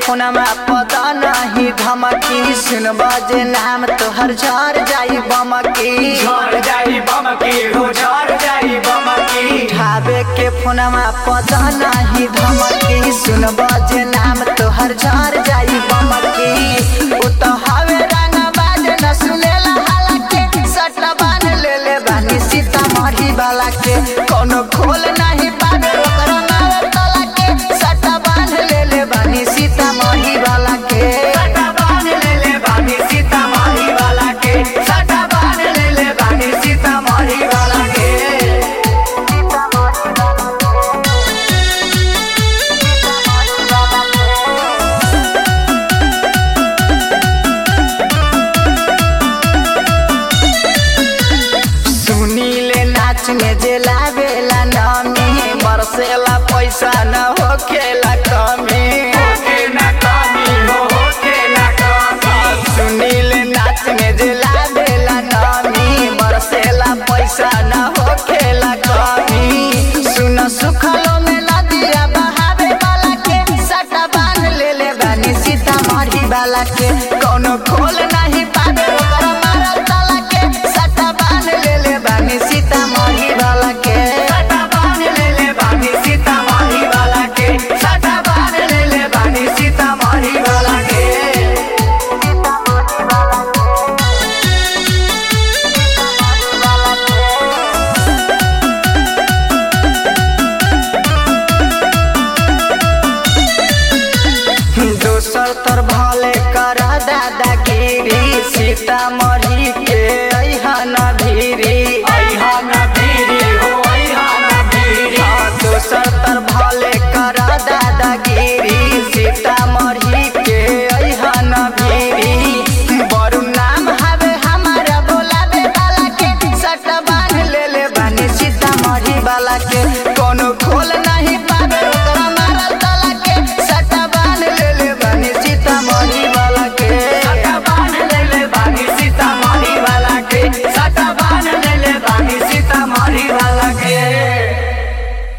फोनमा पता नहीं धमकी सुन बजे नाम तोहर झर जाई बमकी झड़ जाई बम की हो झड़ जाई बम की ठावे के फोनमा पता नहीं धमकी सुन बजे नाम तोहर झर जाई बमकी उ तो हवे रंग बाज न सुनेला हालाके सटला बान ले ले बानी सीतामढ़ी वाला के कोनो खोल नहीं पावे ओकरा मारे तला के सटला बान ले ले बानी सीतामढ़ी वाला के सटा बांध ले ले बानी सीतामढ़ी वाला के सटा बांध ले ले बानी सीतामढ़ी वाला के सुनीले नाच में जे लावेला नामी बरसेला पैसा न होखेला कमी होके ना कमी हो होके ना कमी सुनीले नाच में जे लावेला नामी बरसेला पैसा न होखेला कमी सुन सुखलो में नदिया बहावे वाला के सटा बांध ले ले बानी सीतामढ़ी वाला के कोनो खोल नहीं पावे ओकरा मारल ताला के सटा बांध ले ले बानी सीतामढ़ी वाला के सटा बांध ले ले बानी सीतामढ़ी वाला के सटा बांध ले ले बानी सीतामढ़ी वाला के दोसर तर भले कर दादागिरी सीतामढ़ी